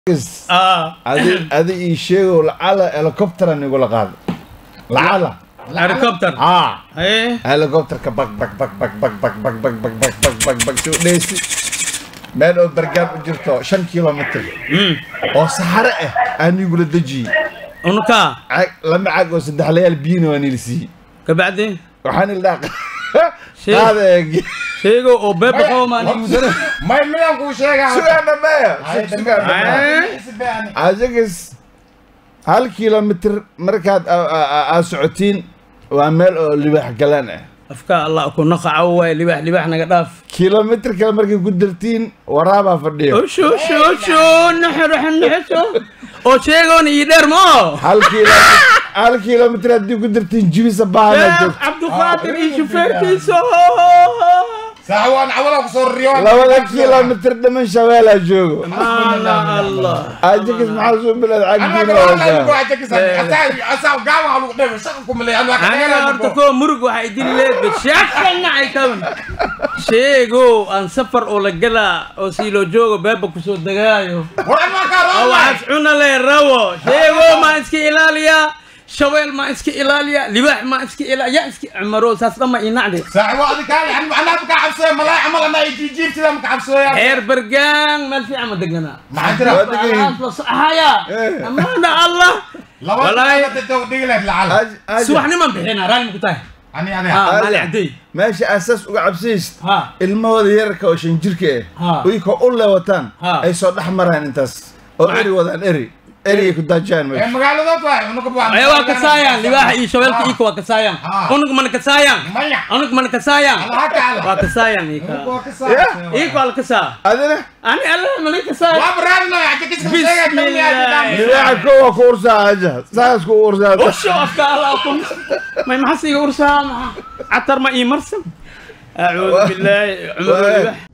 اه adi adi ii sheego lacala helicopteran igula qaado lacala helicopter aa ايه helicopterka bag bag bag bag bag bag bag bag bag bag bag bag bag soo dheysi meel oo bargaan u jirto shan kilomitr امم oo saxare ah aan igula dejiyey ونكا caag lama caag oo saddex layaal biyina waan ila siiyey كبعدين waxaan ila Shey. qaada eeg شيغو او بيبا قوما نيوزر may midaan kuu sheegaa sugaana maya sugaana maya ايه ajagas hal kilomitr markaad a- a- a- aad socotiin waa meel oo libaax galaan ah افكار الله اكو نقع واي لباح لباح نقداف kilomitr kale markay ku dartiin waraabaa fadhiyo شو شو شو نحر نحسو او شيغو يدير مو hal kilomitr hal kilomitr haddii ku dartiin jibisa baahana شيخ joogto عبد القادر اي شوفيرتيسو saax waan cawada kusoo riyo labada kilomitr dhiman shabeelaa joogo الله الله ajagas maxaa soo bilaad cagdiina wadaa aniga horta koo murug waxay idin leedahay shaakana ay kaban sheego aan safar oo la galaa oo siilo joogo beeba kusoo degaayo oo waxaas cuna le rabo sheego maa iska ilaaliyaa shaweel maa iska ilaaliya libaax maa iska ilaaliya yaa iska cumaro saas dhamma inacde xeer bergaan meel fiican ma deganaa haya Eh. amaana allah subaxniman bixinaa raali ma ku tahay ha maali cadey meesha asaas uga cabsaysid ha ilmahooda yararka oo shan jirka Ha. ah uyka u leewataan Ha. ay soo dhex maraan intaas oo Ma- eri wadaan eri erigay ku daajaan meesha Ay waa kasaayaan libaaxa iyo shabeelka iyaka waa kasaayaan Ah. unug mana kasaayaan Maya. unug mana kasaayaan Allah kacala. waa kasaayaan iyaka iyaka waa la kasaa adina ani allah mana kasaaya libaaxa ko waa ku ursaa aja saas ku ursaa usho afka allah kun may maxas iga ursaa maxa catar ma ii marsan acuudu billaahi cumar Waay. libaax